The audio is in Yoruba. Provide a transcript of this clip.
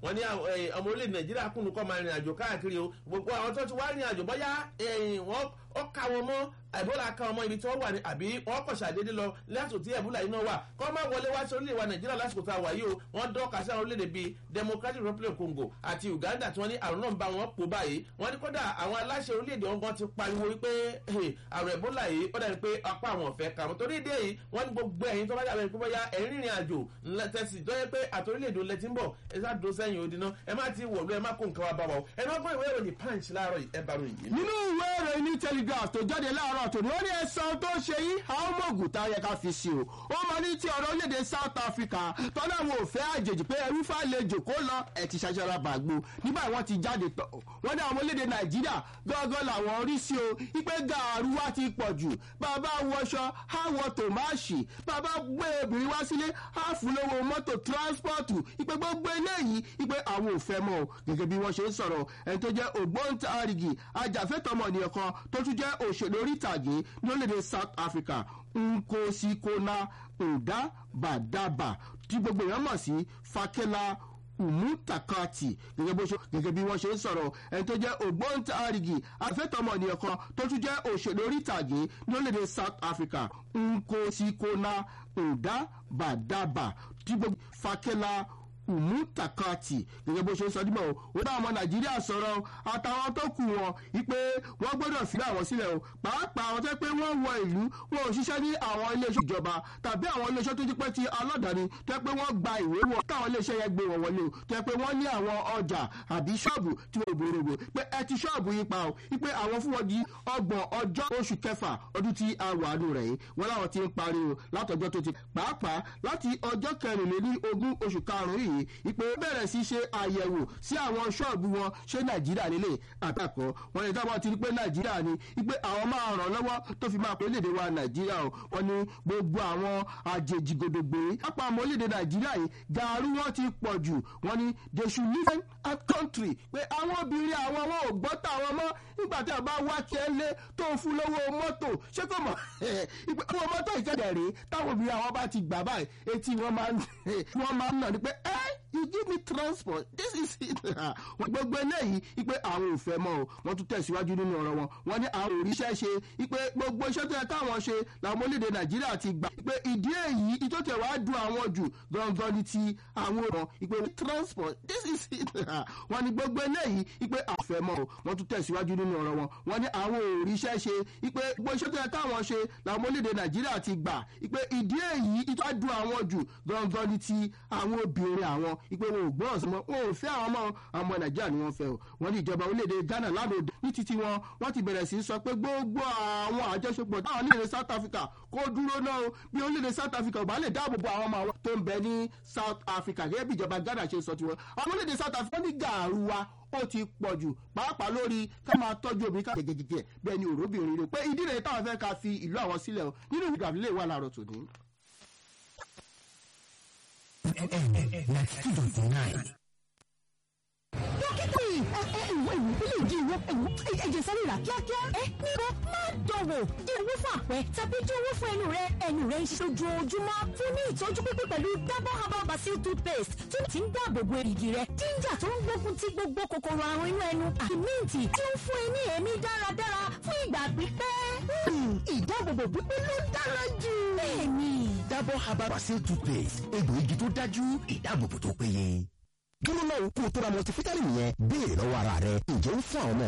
wọ́n ní ọmọ orílẹ̀ nàìjíríà kùnú kọ́ máa rìn àjò káàkiri o gbogbo àwọn tó ti wá rìn àjò bọ́yá wọ́n ó ká wọn mọ́ àìbọ́là ká wọn mọ́ ibi tí wọ́n wà ní àbí wọ́n kọ̀ ṣàdédé lọ lásìkò tí ẹ̀bùlà iná wà kọ́ máa wọlé wá sí orílẹ̀ wa nàìjíríà lásìkò tá a wà yìí o wọ́n dọ́ọ̀ka sí àwọn orílẹ̀-èdè bíi democratic republic of congo àti uganda tí wọ́n ní àrùn náà ń bá wọn pò báyìí wọ́n ní kódà àwọn aláṣẹ orílẹ̀-èdè wọn gan ti pariwo wípé àrùn ẹ̀bọ́là yìí ó dàbí pé apá àwọn ọ̀fẹ́ kà wọ́n torí ìdí èyí wọ́n ní gbogbo ẹ̀yin tó bá dàbẹ̀ pé bóyá ẹ̀rín rìnrìn àjò tẹ̀sí dọ́yẹ pé àtòrílẹ̀-èdè olè ti ń bọ̀ ẹ sá do sẹ́yìn odi náà ẹ má ti wọ̀lú ẹ má kó nǹkan wa bá wa o ẹ má gbọ́ ìwé ìròyìn punch láàárọ̀ ẹ bá ròyìn yìí. nínú ìwé ìròyìn ní telegraph tó jáde láàárọ̀ tòní wọ́n ní ẹ̀sán tó ṣe yí àwọn mọ̀gùn tá a yẹ ká fi sí o ó mọ ní ti ọ̀rọ̀ orílẹ̀-èdè south africa tọ́lá àwọn òfẹ́ àjèjì pé ẹrú fàlejò kó lọ ẹ̀ ti ṣaṣara bàgbó nígbà wọ́n ti jáde tọ̀ wọ́n ní àwọn orílẹ̀-èdè nàìjíríà gángan làwọn rí sí o ipe gàrú wa ti pọ̀ jù bàbá wọṣọ àwọ̀ tòmáṣì bàbá gbé obìnrin wá sílé àfúlówó mọ́tò tíránspọ̀tù ipe gbogbo eléyìí ipe àwọn òfẹ́ mọ́ o gẹ́gẹ́ bí wọ́n ṣe ń sọ̀rọ̀ ẹni tó jẹ́ ògbóǹtarìgì ajàfẹ́tọ̀mọ̀nìyàn kan tó tún jẹ́ òṣèlú orí ìtàgé ní orílẹ̀-èdè south africa nkosikona ndabadaba tí gbogbo èèyàn mọ̀ sí fakela umutakati gẹ́gẹ́ bó ṣe gẹ́gẹ́ bí wọ́n ṣe ń sọ̀rọ̀ ẹni tó jẹ́ ògbóǹtarìgì afẹ́tọ̀mọ̀nìyàn kan tó tún jẹ́ òṣèlú orí ìtàgé ní orílẹ̀-èdè south africa nkosikona ndabadaba tí gbogbo fakela umutakati gẹ́gẹ́ bó ṣe ń sọ dímọ̀ o ó bá ọmọ nàìjíríà sọ̀rọ̀ àtàwọn tó kù wọn wípé wọ́n gbọ́dọ̀ fi àwọn sílẹ̀ o pàápàá àwọn tó pé wọ́n wọ ìlú wọn ò ṣiṣẹ́ ní àwọn iléeṣẹ́ ìjọba tàbí àwọn iléeṣẹ́ tó ti pẹ́ ti aládàáni tó pé wọ́n gba ìwé wọ káwọn iléeṣẹ́ yẹn gbé wọn wọlé o tó pé wọ́n ní àwọn ọjà àbí ṣọ́ọ̀bù tí wọ́n gbòòrò pé ẹ ti ṣọ́ọ̀bù yìí pa o wípé àwọn fún wọn di ọgbọ̀n ọjọ́ oṣù kẹfà ọdún tí a wà nù rẹ̀ yìí wọ́n láwọn ti ń parí o látọjọ́ tó ti pàápàá láti ọjọ́ kẹrìnlélí ogún oṣù karùn-ún yìí yìí ìpè bẹ̀rẹ̀ sí ṣe àyẹ̀wò sí àwọn ṣọ́ọ̀bù wọn ṣé nàìjíríà nílé àtàkọ́ wọn ní táwọn ti rí pé nàìjíríà ni ìpè àwọn máa ràn lọ́wọ́ tó fi máa pé léde wa nàìjíríà o wọn ní gbogbo àwọn àjèjì gòdògbé pápá àmọ́ léde nàìjíríà yìí gàrú wọn ti pọ̀ jù wọn ní they should live in country pé àwọn obìnrin àwọn wọn ò gbọ́ táwọn mọ́ nígbà tí a bá wá kí ẹ lé tó ń fún lówó mọ́tò ṣé kò mọ̀ ìpè owó mọ́tò ìkẹ́dẹ̀ rèé táwọn obìnrin àwọn bá ti gbà báyìí etí wọn máa ń nà ní pé ẹ́ you give me transport this is it wọn gbogbo eléyìí ipe àwọn ò fẹ́ mọ́ o wọ́n tún tẹ̀síwájú nínú ọ̀rọ̀ wọn wọ́n ní àwọn òrìṣẹ́ ṣe ipe gbogbo iṣẹ́ tó yẹ káwọn ṣe làwọn orílẹ̀-èdè nàìjíríà ti gbà ipe ìdí èyí ìtòtẹ̀ wàá dùn àwọn jù gangan ní ti àwọn ọ̀rọ̀ ipe transport this is it wọ́n ní gbogbo eléyìí ipe àwọn ò fẹ́ mọ́ o wọ́n tún tẹ̀síwájú nínú ọ̀rọ̀ wọn wọ́n ní àwọn òrìṣẹ́ ṣe ipe gbogbo iṣẹ́ tó yẹ káwọn ṣe làwọn orílẹ̀-èdè nàìjíríà ti gbà ipe ìdí èyí ìtòtẹ̀ dùn àwọn jù gangan ní ti àwọn obìnrin àwọn ipe wọn ò gbọ́ràn sí wọn wọn ò fẹ́ àwọn ọmọ ọmọ nàìjíríà ni wọ́n fẹ́ o wọ́n ní ìjọba orílẹ̀-èdè ghana lánàá ní títí wọn wọ́n ti bẹ̀rẹ̀ sí sọ pé gbogbo àwọn àjọṣepọ̀ táwọn orílẹ̀-èdè south africa kó dúró náà o bí orílẹ̀-èdè south africa ò bá lè dáàbò bo àwọn ọmọ àwọn tó ń bẹ ní south africa gẹ́gẹ́ bí ìjọba ghana ṣe sọ tiwọn àwọn orílẹ̀-èdè south africa ní gàrú wa ó ti pọ̀ jù pàápàá lórí ká máa tọ́jú obìnrin ká gẹ́gẹ́gẹ́ bẹ́ẹ̀ ni òróbìnrin rẹ̀ pé ìdí rẹ̀ táwọn fẹ́ ká fi ìlú àwọn sílẹ̀ o nínú ìgbà lè wà láàárọ̀ tòní. ninety two dot nine. dókítà yìí ẹ ẹ ìwọ ìwọ ilé ìdí ìwọ ìwọ ẹjẹ sáré rà kíákíá ẹ níbo má dọ̀wọ̀ di owó fún àpẹ tàbí di owó fún ẹnu rẹ ẹnu rẹ ń ṣe ojoojúmọ́ fún ní ìtọ́jú pípé pẹ̀lú double herbal basil toothpaste tó ti ń dáàbò bo èrìgì rẹ ginger tó ń gbógun ti gbogbo kòkòrò àrùn inú ẹnu àti míǹtì tí ó ń fún ẹ ní èémí dáradára fún ìgbà pípẹ́. ìdáàbòbò pípé ló dára jù. bẹ́ẹ̀ni. double herbal basil toothpaste egbòogi tó dájú ìdáàbòbò tó péye. dúró náà kó o tó ra multivitamin yẹn béèrè lọ́wọ́ ara rẹ ǹjẹ́ ó fún àwọn ọmọ